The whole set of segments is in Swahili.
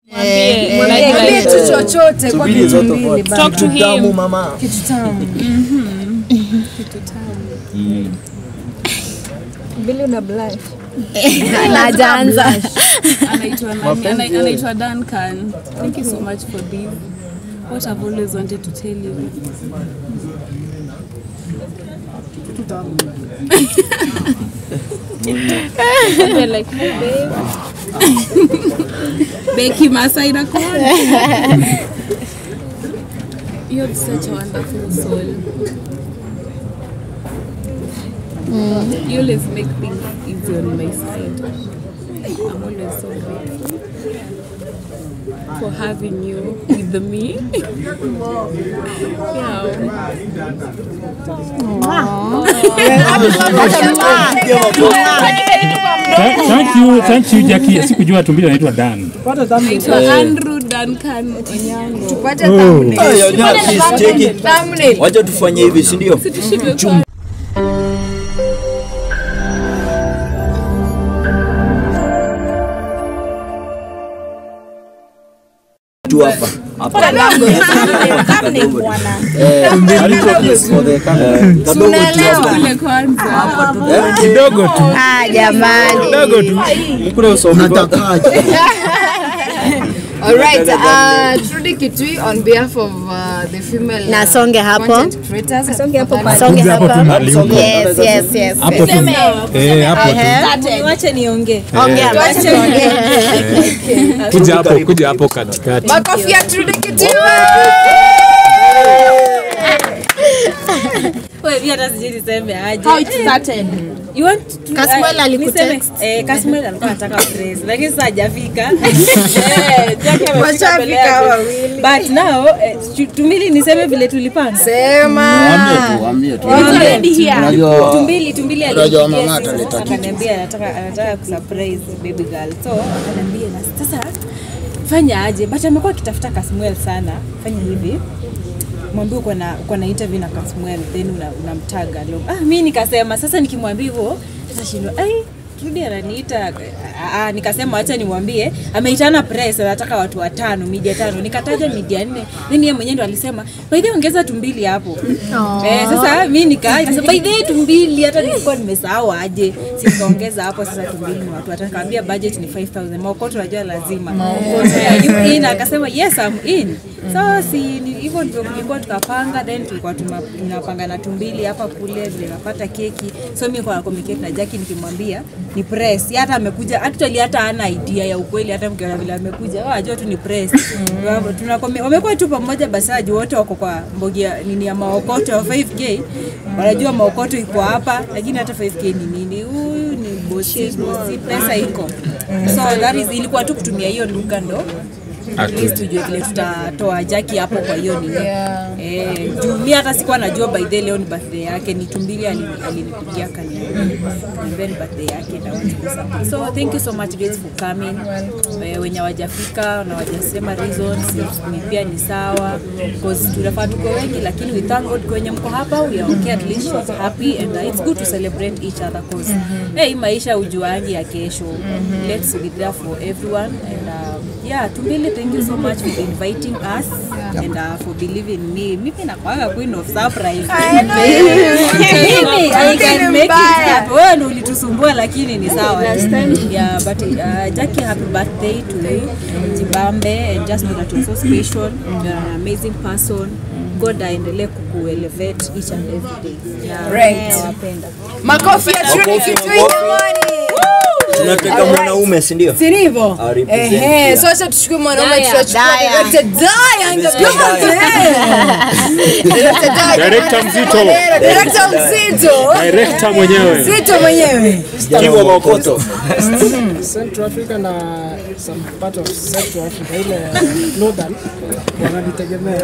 Mwambie, Mwambie like, mwambie like, tu chochote kwa Subiri kitu zote mbili kwa- bana. Talk to him. Tamu mama. Kitu tamu. Mbili una blush. na hajaanza anaitwa nani? Ana- anaitwa Duncan. Thank you so much for this. What I've always wanted to tell you. They're like, hey babe. Becky Masai inakuona. You have such a wonderful soul. You always make things easy on my side. I'm always so grateful for having you with me. yeah. Thank thank you, thank you Jackie. Sikujua tumbili anaitwa Dan. Naitwa Andrew Duncan Onyango. Tupate thumbnail. Ay, onyaa, please, check it. Thumbnail. Wacha tufanye hivi, si ndio? Tushibe kwa Tu hapa. Hapa. Thumbnail bwana. Eh, eh, kadogo tu hapa. kule kwanza. Eh, Kidogo tu. Ah, jamani Kidogo tu. mkule usome kwa- All right, uh, Trudy Kitui on behalf of uh, the female Na uh, songe hapo. content creators. Asonge hapo. songe Kuja hapo tu hapa mahali huko. yes yes yes Hapo tu. Eh, hapo tu. Wache niongee. ongea basi ongea Kuja hapo, kuja hapo katikati. Makofi ya Trudy Kitui. Wewe pia hata sijui niseme aje. How it started. You want to Kasmuel ah, alikutext? niseme- Eh, Kasmuel alikuwa anataka praise lakini sasa hajafika. Eh, Jackie amefika Washafika mbele yake. wawili. But now eh, tu- tumili niseme vile tulipanga. Sema. Already here. Unajua- Tumbili tumbili Unajua alinipigia mama simu, ataleta kitu. akaniambia anataka anataka kusurprise baby girl. So akaniambia na sasa fanya aje? But amekuwa akitafuta Kasmuel sana. Fanya hivi mwambie uko na uko na interview na Kasmuel then una- unamtaga una ah, mi nikasema sasa nikimwambia hivyo sasa shindwa ai Trudy ananiita ah, ah, nikasema acha nimwambie ameitana press anataka watu watano media tano nikataja media nne then yeye mwenyewe ndo alisema by the way ongeza tumbili hapo eh, sasa mi nika nikasema by the way tumbili hata nilikuwa nimesahau aje si nikaongeza hapo sasa tumbili ni watu watano kaambia budget ni 5000 maokoto najua lazima Yeah, you in akasema yes I'm in so si ni- hivyo ndivyo kulikuwa tukapanga then tulikuwa tuna- tunapanga na tumbili hapa kule vile napata keki so mi kwa communicate na Jackie nikimwambia ni press hata amekuja actually hata ana idea ya ukweli hata mkiona vile amekuja oh, ajua tu ni press tuna wamekuwa tu pamoja basaji wote wako kwa mbogi ya nini ya maokoto ya 5k wanajua maokoto iko hapa lakini hata 5k ni nini huyu ni bosi bosi pesa iko so that is ilikuwa tu kutumia hiyo lugha ndo at least tujue vile tutatoa jaki hapo kwa hiyo nini eh, juu mi hata sikuwa najua by the leo ni birthday yake ni tumbili alini- alinipigia kaniambia ni birthday yake na want to do something. so thank you so much guys for coming eh, wenye wajafika na wajasema reasons ni pia ni sawa because tunafaa tuko wengi lakini we thank God kwenye mko hapa we are okay at least she's happy and uh, it's good to celebrate each other cause hey, maisha ujuangi ya kesho let's be there for everyone and um, yeah tumbili thank you so much for inviting us and uh, for believing in me mimi nakwanga queen of surprise mimi I can make it happen. wewe ndio ulitusumbua lakini ni sawa yeah but uh, Jackie happy birthday to you Jibambe and just know that you're so special you're an amazing person God aendelee kukuelevate each and every day yeah, Right. nawapenda Makofi ya Trudy Makofi, Kitui makofi. jamani. tunataka mwanaume si ndio? Si ndivyo? Ah, represent Ehe, here. so acha tuchukue mwanaume Daya. tutachukua Daya. director Daya in the Mr. building. Director Daya. Director mzito. Director mzito. Director mwenyewe. Mzito mwenyewe. Kiwa Maokoto. Central Africa na some part of Central Africa ile northern wananitegemea.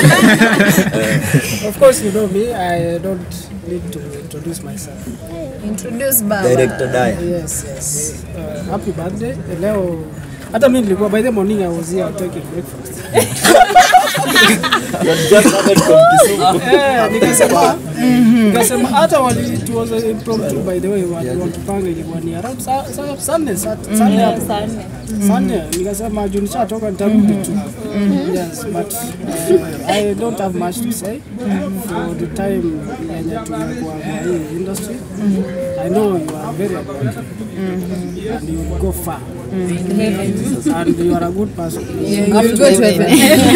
of course you know me, I don't need to introduce myself. Introduce baba. Director Daya. Yes, yes. Uh, happy birthday. Leo hata mimi nilikuwa by the morning I was here taking breakfast. Just started from Kisumu. Eh, nikasema nikasema hata wali it was a impromptu by the way wali wakipanga ilikuwa ni around sa- sa- Sunday Sat- Sunday hapo. Sunday nikasema juu nishatoka nitarudi tu yes but uh, I don't have much to say for the time yenye tumekuwa kwa hii industry I know you are very good and you will go far and you are a good person You'll go to heaven.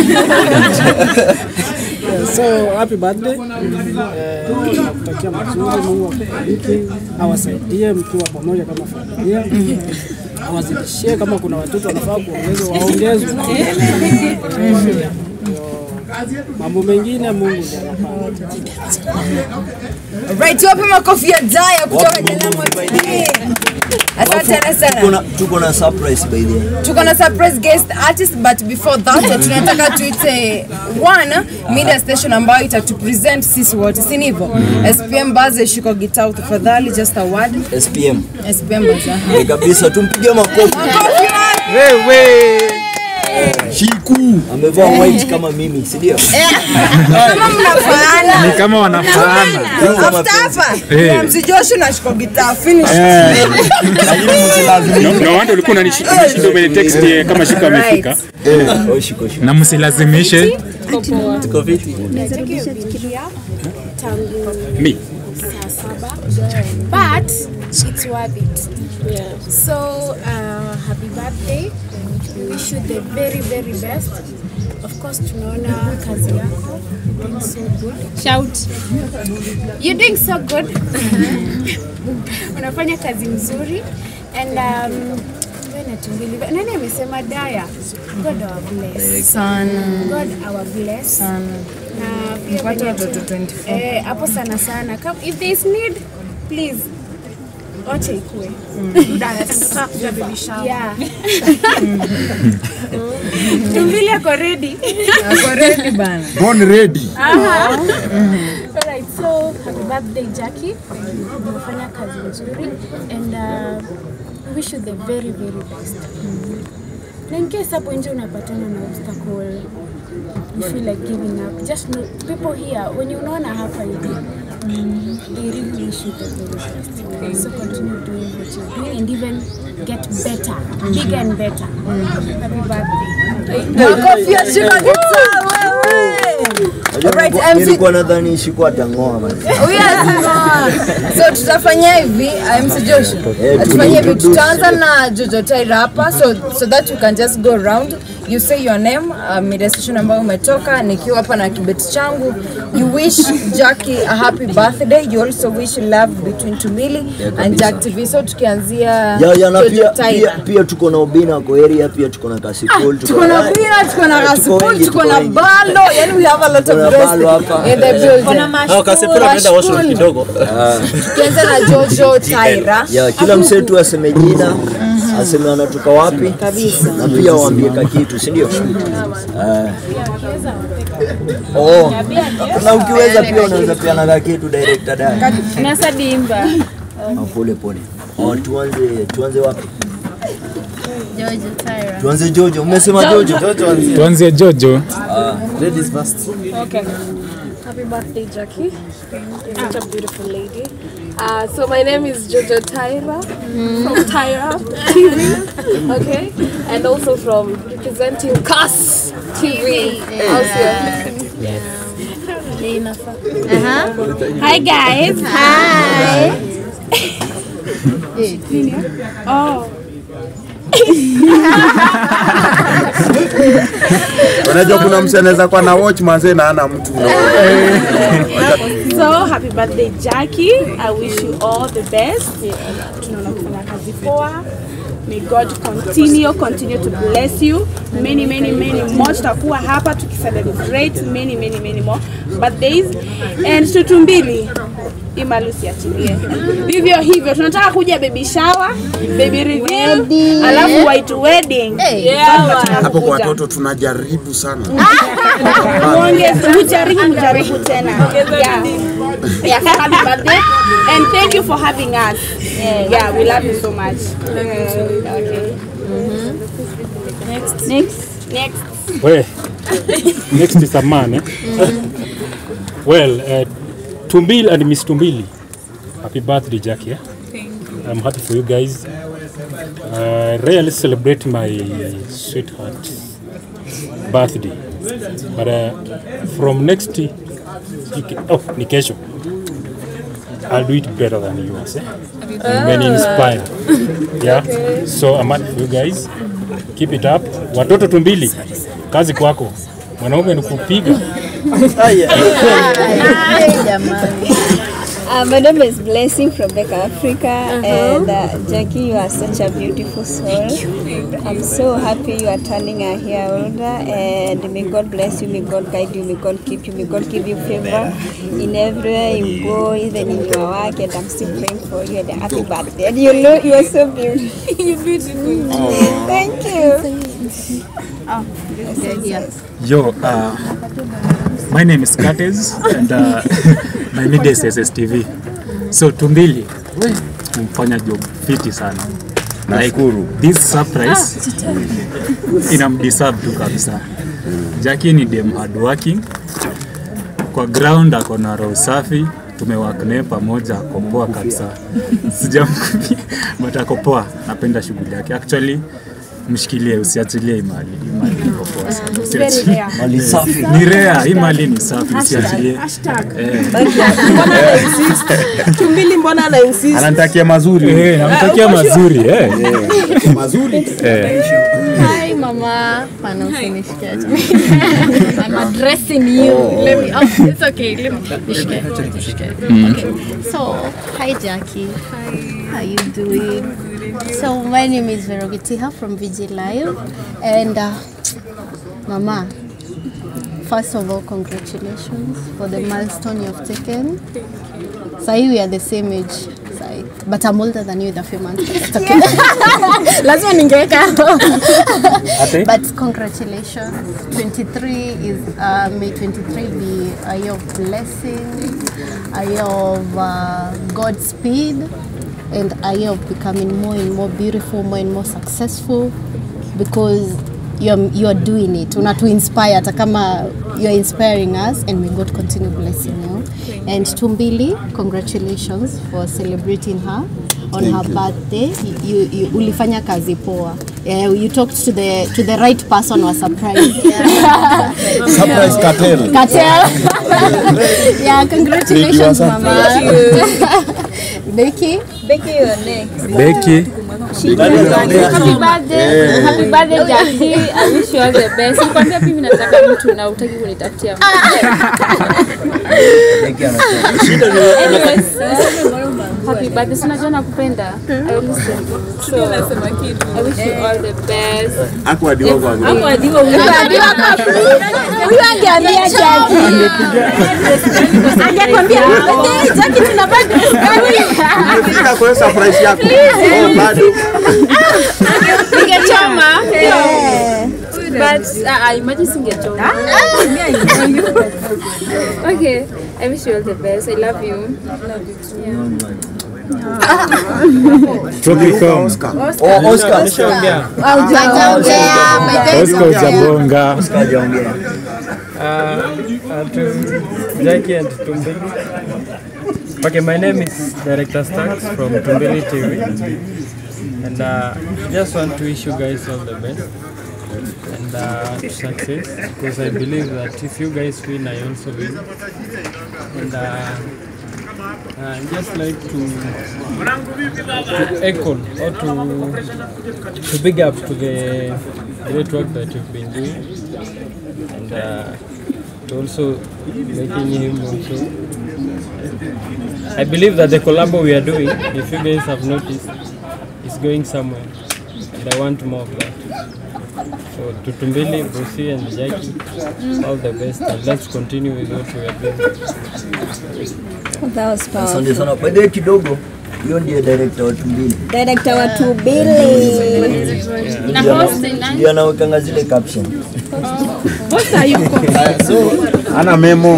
Yeah, so happy birthday. Eh, nakutakia mazuri, Mungu akubariki, awasaidie mkiwa pamoja kama familia, awazidishie kama kuna watoto wanafaa kuongezwa waongezwe. Eh, ndio mambo mengine Mungu ndiye anafanya. Right, wapi makofi ya Daya kutoka Wapi Jalamo makofi by the TV. way? Asante Tuko sana. na- tuko na surprise by the way. Tuko na surprise guest artist but before that tunataka tuite one media station ambayo itatupresent sisi wote, si ndivyo? SPM Baze shika gitaa tafadhali, just a word. SPM. SPM Baze. aha. Eh, kabisa tumpige makofi. Makofi wapi? Shiku amevaa white kama mimi, si ndio? Kama mnafaana. kama wanafaana After hapa, Eh. MC Joshua na shika gitaa finish. Lakini msilazimishe. No wonder ulikuwa unanishinda umenitext eh, kama shika amefika. Right. Oh, shiko shiko. na msilazimishe Tuko fiti. Me. but it's worth it. So uh, happy birthday. We wish you the very very best. Of course tunaona kazi yako You're doing so good. Shout. You're doing so good. Unafanya kazi mzuri and um, wewe na tumbili. Nani amesema Daya? God our bless. Sana. God our bless. Sana. Na pia Mpate venye watoto tu- 24. Eh, hapo sana sana. Come, if there is need, please wacha ikue. Yeah. Tumbili ako ready. Ako ready bana. born ready Alright, so happy birthday Jackie. Umefanya kazi nzuri and uh, we wish you the very very best. Na in case hapo nje unapatana na obstacle you feel like giving up just know people here wenye unaona hapa hivi they really wish you the very best so continue doing what you're doing and even get better bigger and better happy birthday Makofi ya shika gitaa wewe. Unajua Alright, nilikuwa- MC Nilikuwa nadhani Shiku atang'oa man. Huyu anasema. So tutafanya hivi, uh, MC Joshua. Eh, Tutafanya hivi, tuna-introduce. tutaanza na Jojo Taira hapa so, so that you can just go around. You say your name, uh, media station ambayo umetoka, nikiwa hapa na kibeti changu. You wish Jackie a happy birthday. You also wish love between Tumili and Jack TV. So tukianzia Ya, ya, na Jojo pia, pia, Taira. pia tuko na Obina kwa area, pia tuko na Kasipul, Tuko na Bina, tuko na tuko Rasipul, wengi, tuko tuko na wengi. Balo. Yani we have a lot Tuko na of Balo guests hapa. in the building. washroom kidogo. Tukianza na Jojo Taira. Ya, kila msee tu aseme jina, aseme anatoka wapi na pia waambie ka kitu, si ndio? Eh. Oh. Na ukiweza pia unaweza peana ka kitu director dai. Nasa dimba. Ah, Pole pole. Oh, tuanze tuanze wapi? Tuanze Jojo. Umesema Jojo. tuanzie jojo Okay. Happy birthday, Jackie. You're such a beautiful lady. Uh, so my name is Jojo Tyra from Tyra TV. Okay, and also from representing Cast TV. Also. Hi guys. Hi. oh. unajua kuna mse anaweza kuwa na watch manze na ana mtu So happy birthday Jackie. I wish you all the best. Tunaona kufanya kazi poa. May God continue continue to bless you. Many many many more tutakuwa hapa tukicelebrate many many many more birthdays and tutumbili imalusi atilie. Vivyo hivyo tunataka kuja baby shower, baby reveal, alafu white wedding. Yeah, hapo kwa watoto tunajaribu sana Muongeze, ujaribu mjaribu tena. Yeah. Yeah, so happy birthday and thank you for having us. Yeah, we love you so much. Okay. Next. Next. Next. We, next is a man. Eh? well, uh, Tumbil and Miss Tumbili, happy birthday, Jackie. Eh? I'm happy for you guys. Uh, rarely celebrate my sweetheart's birthday, but uh, from next week, oh, ni kesho, I'll do it better than yours. Eh? When inspire. Yeah. So I'm happy for you guys. Keep it up. Watoto Tumbili, kazi kwako. Mwanaume ni kupiga. Uh, my name is Blessing from Becca Africa, and uh, Jackie, you are such a beautiful soul. I'm so happy you are turning a year older, and may God bless you, may God guide you, may God keep you, may God give you favor in everywhere you go, even in your work. And I'm still praying for you, and happy birthday. And you know you are so beautiful. You're beautiful. Thank you. Oh, Yo, uh, my name is Curtis and uh, my media is SSTV. So Tumbili, umfanya job fiti sana. Nashukuru. This surprise inamdeserve tu kabisa. Jackie ni dem hardworking. Kwa ground ako na roho safi, tumework naye pamoja, ako poa kabisa. Sijamkubia, but ako poa. Napenda shughuli yake. Actually, mshikilie usiachilie hii mali. Hii mali iko poa sana. Usiachilie. Mali safi. Ni rare, hii mali ni safi, usiachilie. Eh. Tumbili mbona ana insist? Ananitakia mazuri. Eh, namtakia mazuri eh. Mazuri. Eh. Hi, Mama. Pana usinishike acha. I'm addressing you. Let me. Oh, it's okay. Let me. Nishike. Nishike. Mm. Okay. So, hi, Jackie. Hi. How you doing? So, my name is Verogitiha from VG Live, and uh, Mama. First of all, congratulations for the milestone you've taken. Sahi we are the same age. Sahi. But I'm older than you with a few months. It's okay. Lazima ningeweka hapo. Ate? But congratulations. 23 is, uh, may 23 be a year of blessing, a year of uh, Godspeed, and a year of becoming more and more beautiful, more and more successful because you're, you're doing it. Unatu inspire hata kama you're inspiring us and may God continue blessing you. And Tumbili, congratulations for celebrating her on Thank her you. birthday. You, you, ulifanya kazi poa. Yeah, you talked to the to the right person was surprised. Surprise cartel. Cartel. yeah, congratulations, Thank you, Mama. Asante. Becky. Becky, you're next. Becky. Happy birthday. Happy birthday Jackie. I wish you all the best. Nikwambia mimi nataka mtu na utaki kunitafutia mtu. Anyways, happy birthday. Si unajua nakupenda. I will listen. So, I wish you all the best. Hakuadiwa kwa group. Hakuadiwa huyu. Huyu angeambia Jackie. Angekwambia, "Okay, Jackie tuna birthday gani?" Umefika kwa hiyo surprise yako. Oh, bado. Ningechoma. But uh, I imagine singechoma. okay, I wish you all the best. I love you. Love you too. Tropicom. Oh, Oscar. Nishaongea. Hajaongea. Oscar hujabonga. Oscar hajaongea. Uh, to Jackie and Tumbili. Okay, my name is Director Stax from Tumbili TV. And uh, just want to wish you guys all the best and uh, success because I believe that if you guys win, I also win. And uh, I just like to, to echo or to, to big up to the great work that you've been doing and uh, to also making him also. I believe that the collabo we are doing, if you guys have noticed, is going somewhere, and I want more of that. So to Tumbili, Brucey, and Jackie, all the best, and let's continue with what we are doing. That was powerful. Asante sana. By the way, kidogo hiyo ndiye director wa Tumbili. Director wa Tubili. Na host ni nani? Ndio anawekanga zile caption. Host hayuko. So, ana memo.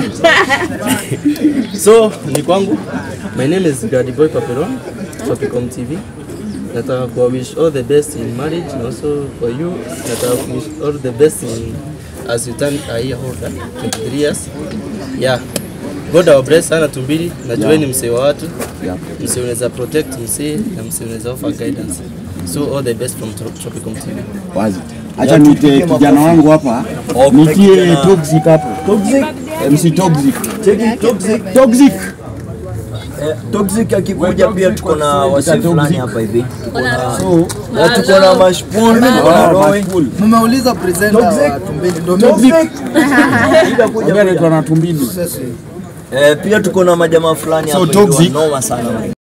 so ni kwangu my name is Daddy Boy Paperon Tropicom TV nataka kuwa wish all the best in marriage and also for you nataka ku wish all the best in as you turn a year older 23 years yeah God our bless sana tumbili najua Yeah. ni msee wa watu Yeah. msee unaweza protect msee na msee unaweza offer guidance so all the best from Trop- Tropical TV Wazi. Acha niite kijana wangu hapa nitie toxic hapo. Toxic? MC Toxic. Cheki toxic. Toxic. Eh, toxic akikuja pia tuko na wasi Toxic. fulani hapa hivi. Tuko na So, na tuko na mashpool, tuko na Ah, Roy. mashpool. Mmeuliza presenter wa Tumbili ndio Toxic. Ila kuja Ongea anaitwa na tumbili. Eh, pia tuko na majamaa fulani So hapa hivi toxic. wanoma sana.